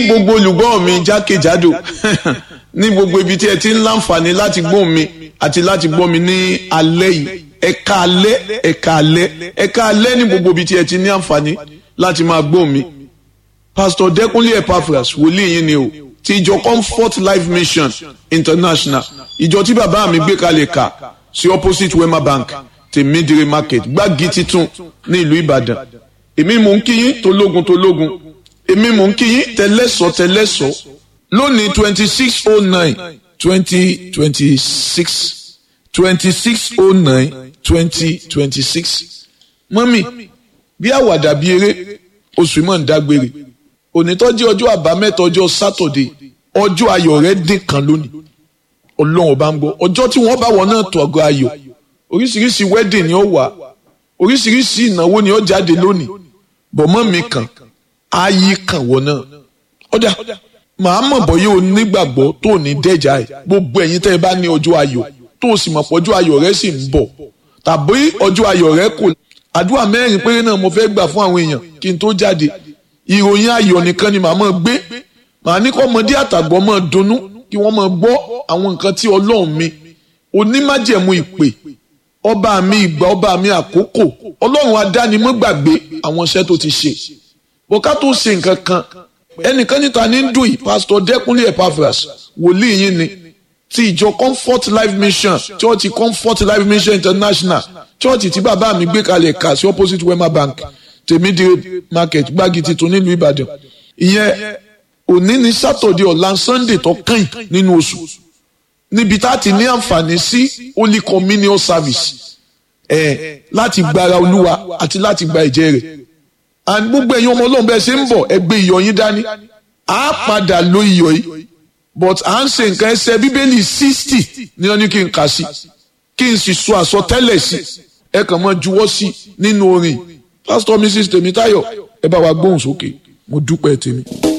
gbogbo olùgbọ́ mi jákèjádò ní gbogbo ibi tí ẹ ti ń láǹfààní láti gbọ́ mi àti láti gbọ́ mi ní alẹ́ yìí ẹ̀ka alẹ́ ẹ̀ka alẹ́ ẹ̀ka alẹ́ ní gbogbo ibi tí ẹ ti ní àǹfààní láti máa gbọ́ mi. Pastor Dẹ́kunlé Epaphras wòlíì yín ni o ti ìjọ Comfort Life Mission International ìjọ tí bàbá mi gbé kalẹ̀ kà sí opposite Wema Bank tèmídìrí market gbági titun ní ìlú Ìbàdàn èmi mò ń kí yín tológun tológun èmi mò ń kí yín tẹlẹ́sọ̀ tẹlẹ́sọ̀ lónìí twenty six oh nine twenty twenty six twenty six oh nine twenty twenty six mọ́mì bí àwàdà bí eré oṣù mọ̀ ń dágbére onítọ́jú ọjọ́ àbámẹ́ta ọjọ́ sátọ̀dé ọjọ́ ayọ̀ rẹ̀ dín kan lónìí ọlọ́run ọba ń gbọ́ ọjọ́ tí wọ́n bá wọn náà tó ọgọ́ ayọ̀ oríṣiríṣi wedding ni ó wà oríṣiríṣi ìnáwó ni ó jáde lónìí bọ̀mọ́ mi kàn ayé kàn wọ́n náà ọ̀dà màá mọ̀ bọ́ yóò nígbàgbọ́ tó ní dẹ́jà ẹ̀ gbogbo ẹ̀yin tẹ́ ẹ bá ní ọjọ́ ayọ̀ tó o sì mọ̀ pé ọjọ́ ayọ̀ rẹ sì ń bọ̀ tàbí ọjọ́ ayọ̀ rẹ kò àdúrà mẹ́rin péré náà mo fẹ́ gbà fún àwọn èèyàn kí n tó jáde ìròyìn ayọ̀ nìkan ni màá mọ̀ gbé màá ní kọ́ ọmọdé àtàgbọ́ mọ̀ dunnú kí wọ́n mọ̀ gbọ́ àwọn nǹkan tí ọlọ́run mi onímájẹ̀mú ìpè ọba mi ìgbà ọba mi àkókò ọlọ́run adánimọ̀ gbàgbé àwọn iṣẹ́ tó ti ṣe bọ́ká tó ṣe nǹkan kan ẹnìkan níta ní dùn yìí pásítọ̀ dẹ́kunlé epaphras wòlíì yín ni ti ìjọ comfort life mission church comfort life mission international church tí bàbá mi gbé kalẹ̀ kà sí opposite wema bank tèmídìrí market gbági titun nílùú ìbàdàn ìyẹn òní ní sátọ̀dẹ̀ ọ̀la sunday tó kàn nínú oṣù níbi tá a ti ní àǹfààní sí holy communion service ẹ̀ láti gbára olúwa àti láti gba ẹ̀jẹ̀ rẹ̀ and gbogbo ẹ̀yin ọmọ ọlọ́run bẹ́ẹ̀ ṣe ń bọ̀ ẹ gbé iyọ̀ yín dání a padà lo iyọ̀ yìí but à ń ṣe nǹkan ẹsẹ̀ bíbélì sixty ní wọn ní kí n kà sí kí n sì sọ àsọtẹ́lẹ̀ sí ẹ kàn máa juwọ́ sí nínú orin pastor mrs tèmítáyọ̀ ẹ bá wa gbóhùn sókè mo dúpẹ́ tèmi.